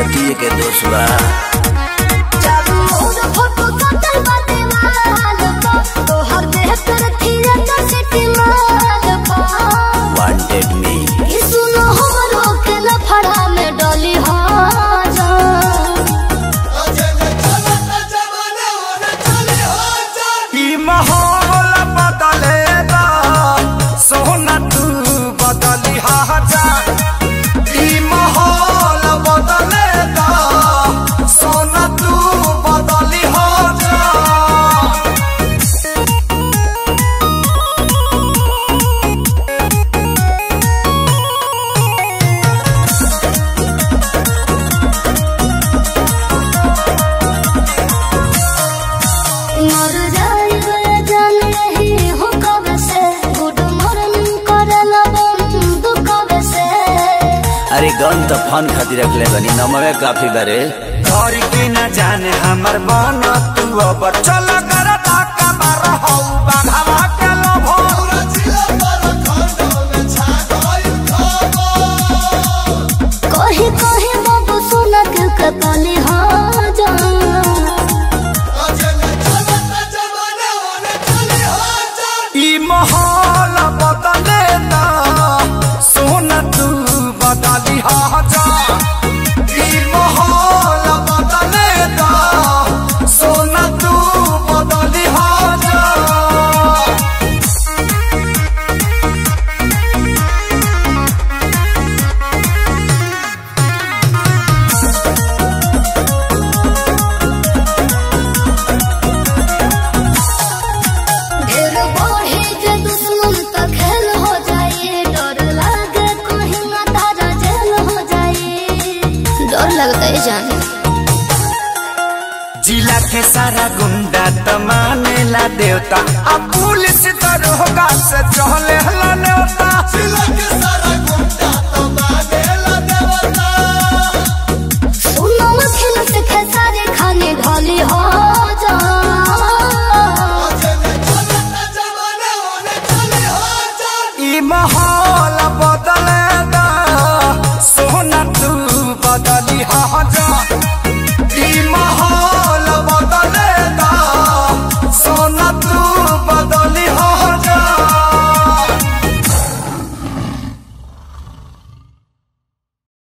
छतिए के दोष बा चारू ओर फोटो सटल बाटे वाल पा तोहर देह पर थिएटर सिटी माल पा वांटेड मी ई सुनो हमरो के लफड़ा में डली हो जा ई माहौल बदलेगा सोना तू बदली जा ई माहौल बदलेगा सोना तू बदली जा मर जाए जान रही हो कब से गुड मॉर्निंग करला बंद कब से अरे गन तो फन खातिर रखले बनी नमवे काफी बारे घर के न जाने हमर मन तू अब चल कर ताका मार हौ बाघवा के लोभो कही कही बाबू सुन के कतली हो जा ई माहौल बदले ना सोना तू बदली जा ई माहौल बदले ना सोना तू बदली जा ढेर बढ़े जे दुश्मन त खेल हो जाए डर लागे कहीं ना तारा जेल हो जाए डर लगता है जान जिला के सारा गुंडा त मानेला देवता अब पुलिस दरोगा से चहले हला नेवता जिला के सारा गुंडा